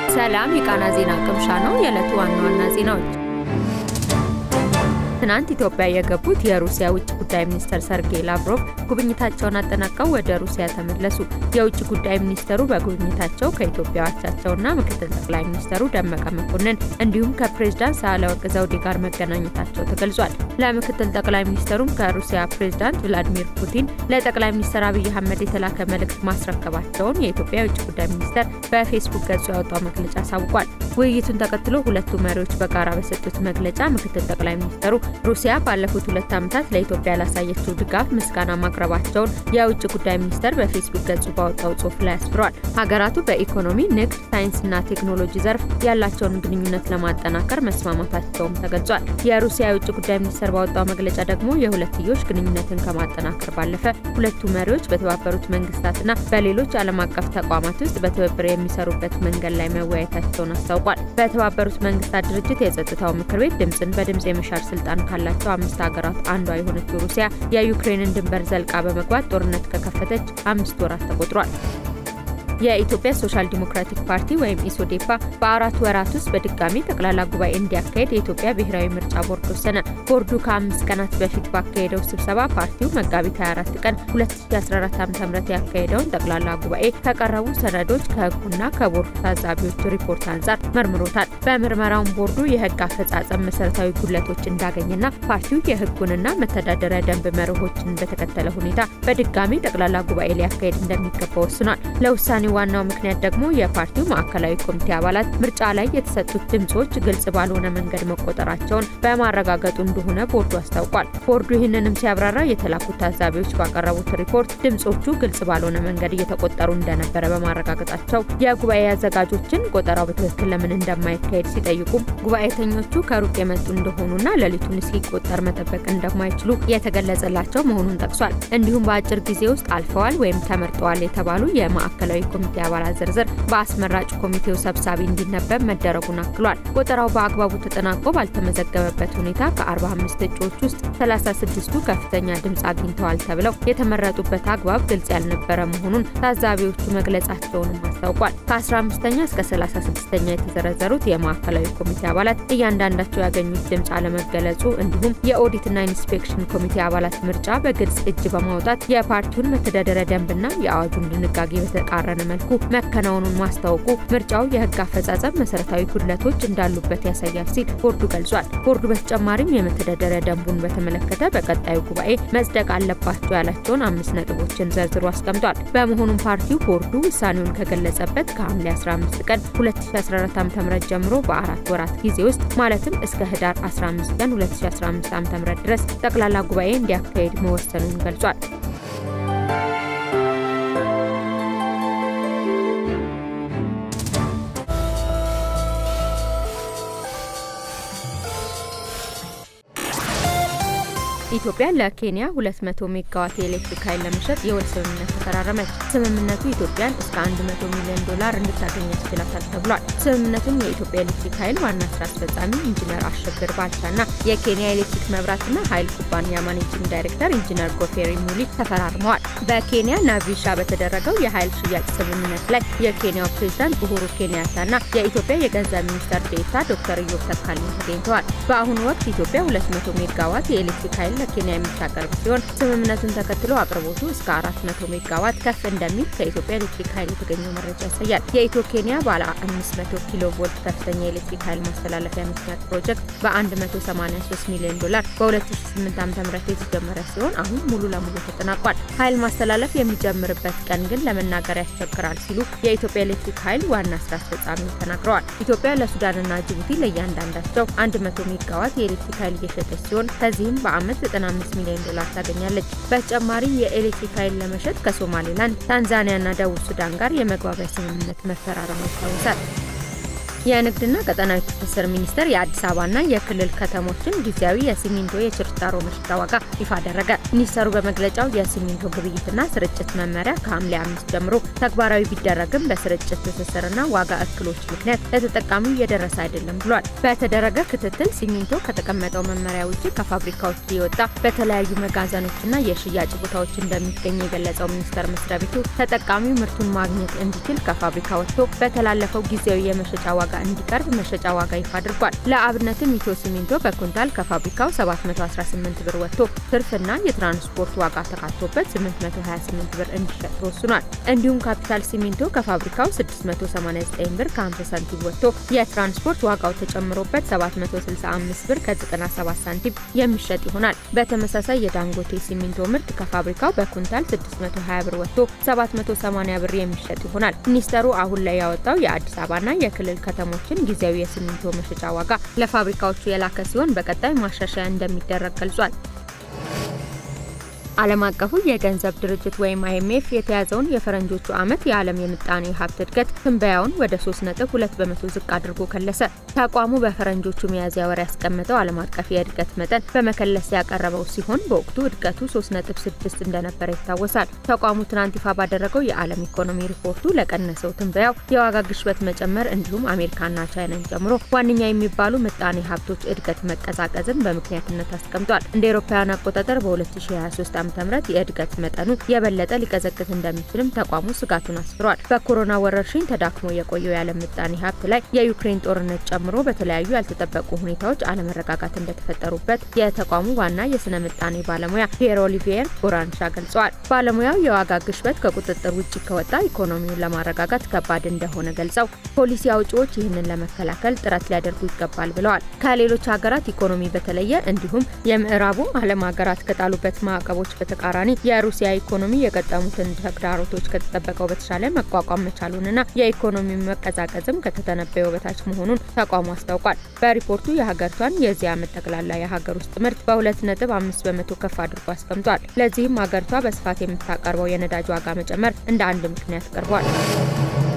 ሰላም የቃና ዜና ቅምሻ ነው። የዕለቱ ዋና ዋና ዜናዎች ትናንት ኢትዮጵያ የገቡት የሩሲያ ውጭ ጉዳይ ሚኒስትር ሰርጌይ ላቭሮቭ ጉብኝታቸውን አጠናቀው ወደ ሩሲያ ተመለሱ። የውጭ ጉዳይ ሚኒስተሩ በጉብኝታቸው ከኢትዮጵያ አቻቸውና ምክትል ጠቅላይ ሚኒስተሩ ደመቀ መኮንን እንዲሁም ከፕሬዝዳንት ሳህለወርቅ ዘውዴ ጋር መገናኘታቸው ተገልጿል። ለምክትል ጠቅላይ ሚኒስተሩም ከሩሲያ ፕሬዝዳንት ቭላዲሚር ፑቲን ለጠቅላይ ሚኒስትር አብይ አህመድ የተላከ መልእክት ማስረከባቸውን የኢትዮጵያ የውጭ ጉዳይ ሚኒስተር በፌስቡክ ገጹ ያወጣው መግለጫ አሳውቋል። ውይይቱን ተከትሎ ሁለቱ መሪዎች በጋራ በሰጡት መግለጫ ምክትል ጠቅላይ ሚኒስተሩ ሩሲያ ባለፉት ሁለት ዓመታት ለኢትዮጵያ ላሳየችው ድጋፍ ምስጋና ማቅረባቸውን የውጭ ጉዳይ ሚኒስቴር በፌስቡክ ገጹ ባወጣው ጽሑፍ ላይ አስፍሯል። ሀገራቱ በኢኮኖሚ፣ ንግድ፣ ሳይንስና ቴክኖሎጂ ዘርፍ ያላቸውን ግንኙነት ለማጠናከር መስማማታቸውም ተገልጿል። የሩሲያ የውጭ ጉዳይ ሚኒስቴር ባወጣው መግለጫ ደግሞ የሁለትዮሽ ግንኙነትን ከማጠናከር ባለፈ ሁለቱ መሪዎች በተባበሩት መንግስታትና በሌሎች ዓለም አቀፍ ተቋማት ውስጥ በትብብር የሚሰሩበት መንገድ ላይ መወያየታቸውን አስታውቋል። በተባበሩት መንግስታት ድርጅት የጸጥታው ምክር ቤት ድምፅን በድምፅ የመሻር ስልጣን ካላቸው አምስት ሀገራት አንዷ የሆነችው ሩሲያ የዩክሬንን ድንበር ዘልቃ በመግባት ጦርነት ከከፈተች አምስት ወራት ተቆጥሯል። የኢትዮጵያ ሶሻል ዲሞክራቲክ ፓርቲ ወይም ኢሶዴፓ በአራት ወራት ውስጥ በድጋሚ ጠቅላላ ጉባኤ እንዲያካሄድ የኢትዮጵያ ብሔራዊ ምርጫ ቦርድ ወሰነ። ቦርዱ ከአምስት ቀናት በፊት ባካሄደው ስብሰባ ፓርቲው መጋቢት 24 ቀን 2014 ዓ.ም ያካሄደውን ጠቅላላ ጉባኤ ከቀረቡ ሰነዶች ከህጉና ከቦርዱ ታዛቢዎች ሪፖርት አንጻር መርምሮታል። በምርመራውን ቦርዱ የህግ አፈጻጸም መሰረታዊ ጉድለቶች እንዳገኘና ፓርቲው የህጉንና መተዳደሪያ ደንብ መርሆችን በተከተለ ሁኔታ በድጋሚ ጠቅላላ ጉባኤ ሊያካሄድ እንደሚገባ ወስኗል። ለውሳኔ ዋናው ምክንያት ደግሞ የፓርቲው ማዕከላዊ ኮሚቴ አባላት ምርጫ ላይ የተሰጡት ድምጾች ግልጽ ባልሆነ መንገድ መቆጠራቸውን በማረጋገጡ እንደሆነ ቦርዱ አስታውቋል። ቦርዱ ይህንንም ሲያብራራ የተላኩት ታዛቢዎች ባቀረቡት ሪፖርት ድምጾቹ ግልጽ ባልሆነ መንገድ እየተቆጠሩ እንደነበረ በማረጋገጣቸው የጉባኤ አዘጋጆችን ቆጠራው በትክክል ለምን እንደማይካሄድ ሲጠይቁም ጉባኤተኞቹ ከሩቅ የመጡ እንደሆኑና ሌሊቱን እስኪቆጠር መጠበቅ እንደማይችሉ የተገለጸላቸው መሆኑን ጠቅሷል። እንዲሁም በአጭር ጊዜ ውስጥ አልፈዋል ወይም ተመርጠዋል የተባሉ የማዕከላዊ ኮሚቴ አባላት ዝርዝር በአስመራጭ ኮሚቴው ሰብሳቢ እንዲነበብ መደረጉን አክሏል። ቆጠራው በአግባቡ ተጠናቆ ባልተመዘገበበት ሁኔታ ከ45 እጩዎች ውስጥ 36ቱ ከፍተኛ ድምፅ አግኝተዋል ተብለው የተመረጡበት አግባብ ግልጽ ያልነበረ መሆኑን ታዛቢዎቹ መግለጻቸውንም አስታውቋል። ከ15ኛ እስከ 36ኛ የተዘረዘሩት የማዕከላዊ ኮሚቴ አባላት እያንዳንዳቸው ያገኙት ድምፅ አለመገለጹ እንዲሁም የኦዲትና ኢንስፔክሽን ኮሚቴ አባላት ምርጫ በግልጽ እጅ በማውጣት የፓርቲውን መተዳደሪያ ደንብና የአዋጁን ድንጋጌ በተቃረነ መልኩ መከናወኑን ማስታወቁ ምርጫው የሕግ አፈጻጸም መሰረታዊ ጉድለቶች እንዳሉበት ያሳያል ሲል ቦርዱ ገልጿል። ቦርዱ በተጨማሪም የመተዳደሪያ ደንቡን በተመለከተ በቀጣዩ ጉባኤ መጽደቅ አለባቸው ያላቸውን አምስት ነጥቦችን ዘርዝሮ አስቀምጧል። በመሆኑም ፓርቲው ቦርዱ ውሳኔውን ከገለጸበት ከሐምሌ 15 ቀን 2014 ዓ.ም ጀምሮ በአራት ወራት ጊዜ ውስጥ ማለትም እስከ ህዳር 15 ቀን 2015 ዓ.ም ድረስ ጠቅላላ ጉባኤ እንዲያካሄድ መወሰኑን ገልጿል። ኢትዮጵያ ለኬንያ 200 ሜጋዋት የኤሌክትሪክ ኃይል ለመሸጥ የውል ስምምነት ተፈራረመች። ስምምነቱ ኢትዮጵያን እስከ 100 ሚሊዮን ዶላር እንድታገኝ ያስችላታል ተብሏል። ስምምነቱን የኢትዮጵያ ኤሌክትሪክ ኃይል ዋና ስራ አስፈጻሚ ኢንጂነር አሸብር ባልቻና የኬንያ ኤሌክትሪክ መብራትና ኃይል ኩባንያ ማኔጂንግ ዳይሬክተር ኢንጂነር ጎፌሪ ሙሊ ተፈራርመዋል። በኬንያ ናቪሻ በተደረገው የኃይል ሽያጭ ስምምነት ላይ የኬንያው ፕሬዝዳንት ኡሁሩ ኬንያታና የኢትዮጵያ የገንዘብ ሚኒስትር ዴኤታ ዶክተር ኢዮብ ተካልኝ ተገኝተዋል። በአሁኑ ወቅት ኢትዮጵያ 200 ሜጋዋት የኤሌክትሪክ ኃይል ለኬንያ የምታቀርብ ሲሆን ስምምነቱን ተከትሎ አቅርቦቱ እስከ 400 ሜጋዋት ከፍ እንደሚል ከኢትዮጵያ ኤሌክትሪክ ኃይል የተገኘው መረጃ ያሳያል። የኢትዮ ኬንያ ባለ 500 ኪሎ ቮልት ከፍተኛ የኤሌክትሪክ ኃይል ማስተላለፊያ መስመር ፕሮጀክት በ183 ሚሊዮን ዶላር በ2008 ዓ.ም የተጀመረ ሲሆን አሁን ሙሉ ለሙሉ ተጠናቋል። ኃይል ማስተላለፍ የሚጀምርበት ቀን ግን ለመናገር ያስቸግራል ሲሉ የኢትዮጵያ ኤሌክትሪክ ኃይል ዋና ስራ አስፈጻሚ ተናግረዋል። ኢትዮጵያ ለሱዳንና ጅቡቲ ለእያንዳንዳቸው 100 ሜጋዋት የኤሌክትሪክ ኃይል እየሸጠች ሲሆን ከዚህም በአመት 95 ሚሊዮን ዶላር ታገኛለች። በተጨማሪም የኤሌክትሪክ ኃይል ለመሸጥ ከሶማሌላንድ፣ ታንዛኒያና ደቡብ ሱዳን ጋር የመግባቢያ ስምምነት መፈራረሙ ይታወሳል። የንግድና ቀጠናዊ ትስስር ሚኒስቴር የአዲስ አበባና የክልል ከተሞችን ጊዜያዊ የሲሚንቶ የችርቻሮ መሸጫ ዋጋ ይፋ አደረገ። ሚኒስቴሩ በመግለጫው የሲሚንቶ ግብይትና ስርጭት መመሪያ ከሐምሌ አምስት ጀምሮ ተግባራዊ ቢደረግም በስርጭት ትስስርና ዋጋ እክሎች ምክንያት ለተጠቃሚው እየደረሰ አይደለም ብሏል። በተደረገ ክትትል ሲሚንቶ ከተቀመጠው መመሪያ ውጭ ከፋብሪካዎች እየወጣ በተለያዩ መጋዘኖችና የሽያጭ ቦታዎች እንደሚገኝ የገለጸው ሚኒስቴር መስሪያ ቤቱ ተጠቃሚው ምርቱን ማግኘት እንዲችል ከፋብሪካ ወጥቶ በተላለፈው ጊዜያዊ የመሸጫ ዋጋ እንዲቀርብ መሸጫ ዋጋ ይፋ አድርጓል። ለአብነትም ኢትዮ ሲሚንቶ በኩንታል ከፋብሪካው 718 ብር ወጥቶ ትርፍና የትራንስፖርት ዋጋ ተካቶበት 828 ብር እንዲሸጥ ተወስኗል። እንዲሁም ካፒታል ሲሚንቶ ከፋብሪካው 689 ብር ከ50 ሳንቲም ወጥቶ የትራንስፖርት ዋጋው ተጨምሮበት 765 ብር ከ97 ሳንቲም የሚሸጥ ይሆናል። በተመሳሳይ የዳንጎቴ ሲሚንቶ ምርት ከፋብሪካው በኩንታል 620 ብር ወጥቶ 780 ብር የሚሸጥ ይሆናል። ሚኒስተሩ አሁን ላይ ያወጣው የአዲስ አበባና የክልል ከተሞችን ጊዜያዊ የሲሚንቶ መሸጫ ዋጋ ለፋብሪካዎቹ የላከ ሲሆን በቀጣይ ማሻሻያ እንደሚደረግ ገልጿል። ዓለም አቀፉ የገንዘብ ድርጅት ወይም አይኤምኤፍ የተያዘውን የፈረንጆቹ ዓመት የዓለም የምጣኔ ሀብት እድገት ትንበያውን ወደ 3.2 በመቶ ዝቅ አድርጎ ከለሰ። ተቋሙ በፈረንጆቹ ሚያዝያ ወር ያስቀመጠው ዓለም አቀፍ የእድገት መጠን በመከለስ ያቀረበው ሲሆን በወቅቱ እድገቱ 3.6 እንደነበረ ይታወሳል። ተቋሙ ትናንት ይፋ ባደረገው የዓለም ኢኮኖሚ ሪፖርቱ ለቀነሰው ትንበያው የዋጋ ግሽበት መጨመር እንዲሁም አሜሪካና ቻይናን ጨምሮ ዋነኛ የሚባሉ ምጣኔ ሀብቶች እድገት መቀዛቀዝን በምክንያትነት አስቀምጧል። እንደ አውሮፓውያን አቆጣጠር በ2023 ዓ.ም የእድገት መጠኑ የበለጠ ሊቀዘቅዝ እንደሚችልም ተቋሙ ስጋቱን አስፍሯል። በኮሮና ወረርሽኝ ተዳክሞ የቆየው የዓለም ምጣኔ ሀብት ላይ የዩክሬን ጦርነት ጨምሮ በተለያዩ ያልተጠበቁ ሁኔታዎች አለመረጋጋት እንደተፈጠሩበት የተቋሙ ዋና የስነ ምጣኔ ባለሙያ ፒየር ኦሊቪየር ቦራንሻ ገልጸዋል። ባለሙያው የዋጋ ግሽበት ከቁጥጥር ውጭ ከወጣ ኢኮኖሚውን ለማረጋጋት ከባድ እንደሆነ ገልጸው ፖሊሲ አውጪዎች ይህንን ለመከላከል ጥረት ሊያደርጉ ይገባል ብለዋል። ከሌሎች ሀገራት ኢኮኖሚ በተለየ እንዲሁም የምዕራቡ ዓለም ሀገራት ከጣሉበት ማዕቀቦች በተቃራኒ የሩሲያ ኢኮኖሚ የገጠሙትን ተግዳሮቶች ከተጠበቀው በተሻለ መቋቋም መቻሉንና የኢኮኖሚ መቀዛቀዝም ከተተነበየው በታች መሆኑን ተቋሙ አስታውቋል። በሪፖርቱ የሀገሪቷን የዚህ ዓመት ጠቅላላ የሀገር ውስጥ ምርት በሁለት ነጥብ አምስት በመቶ ከፍ አድርጎ አስቀምጧል። ለዚህም ሀገሪቷ በስፋት የምታቀርበው የነዳጅ ዋጋ መጨመር እንደ አንድ ምክንያት ቀርቧል።